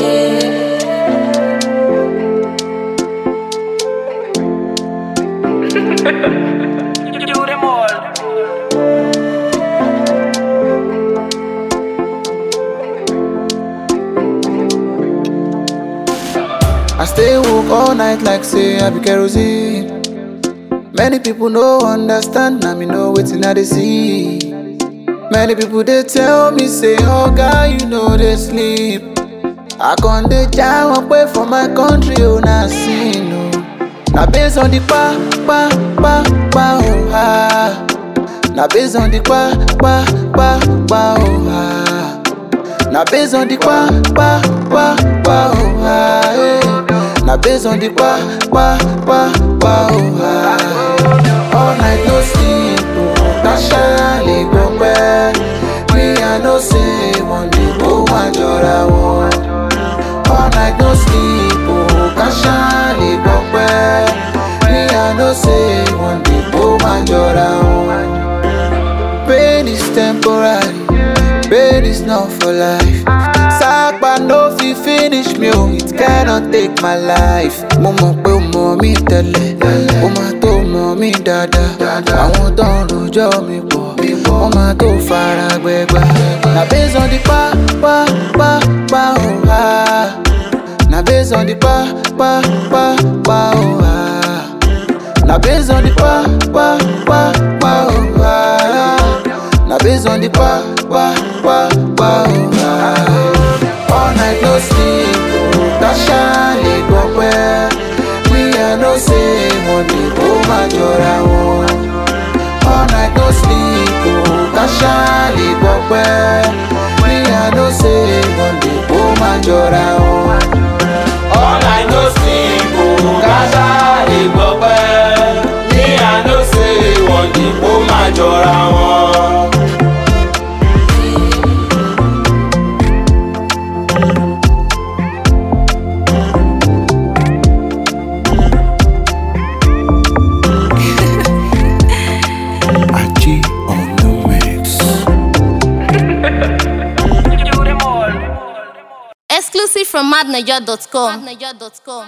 Do them all. I stay woke all night like say I be kerosene. Many people no understand, now me know wetin I dey see. Many people they tell me say, oh guy, you know they sleep. I con dey jam up way for my country, oh na sin oh. Na based on the pa pa pa pa oh ah. Na based on the pa pa pa pa oh ah. Na based on the pa pa pa pa oh ah. eh. Na based on the pa pa pa pa oh ah. All night no sleep oh. Tasha le gbọpẹ́. Me I know say one day ó máa jọra wọn. All night no sleep oh. Tasha le gbọpẹ́. Me I know say one day ó máa jọra wọn. Pain is temporary, pain is not for life. Sápá no fit finish me o, it cannot take my life. Mo mọ̀ pé o mọ̀ mí tẹ́lẹ̀, o máa tó mọ̀ mí dáadáa. Àwọn tó ń rojọ́ mi pọ̀, wọ́n máa tó fara gbẹgbà. Na based on the pa pa pa pa o ha. Na based on the pa pa pa pa o ha. Na based on the pa pa pa pa oh ah. Na based on the pa pa pa pa oh ah. All night no sleep, oh. Tasha le gbọpẹ́. We I know say money ó máa jọra wọn. All night no sleep, oh. Tasha le gbọpẹ́. We I know say money ó máa jọra wọn. All night no sleep, oh, Tasha lè gbọ́ pẹ́. Me I know say wọ́n dìbò máa jọra wọn. Achi on the mix. Do them all. Exclusive from madniger.com.